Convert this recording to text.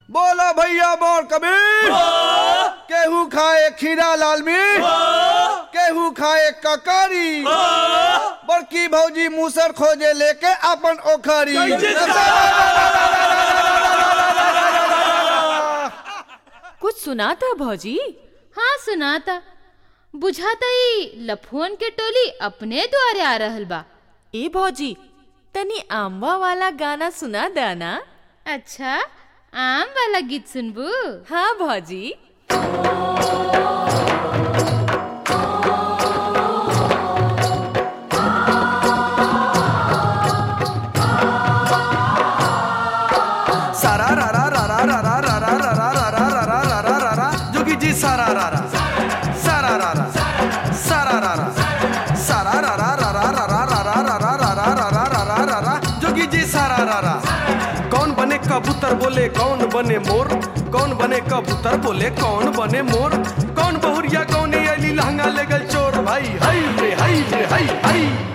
बोला भैया बोर कबीर केहू खाए खीरा लाल मिर्च केहू खाए ककारी बड़की भौजी मूसर खोजे लेके अपन ओखरी कुछ सुना था भौजी हाँ सुनाता बुझाता ही लफुअन के टोली अपने द्वारे आ रहल बा ए भौजी तनी आमवा वाला गाना सुना देना अच्छा आम वाला गीत सुनबू हाँ भौजी सारा रा रा रा रा रा रा रा रा रा रा रा रा रा रा रा रा रा जोगी जी सारा रा रा सारा रा रा सारा रा रा सारा रा रा रा रा रा रा रा रा रा रा रा रा रा रा रा रा रा जोगी जी सारा रा रा कौन बने कबूतर बोले कौन बने मोर कौन बने कबूतर बोले कौन बने मोर कौन बहुरिया कौन अली लहंगा ले गल चोर भाई हई रे हई रे हई हई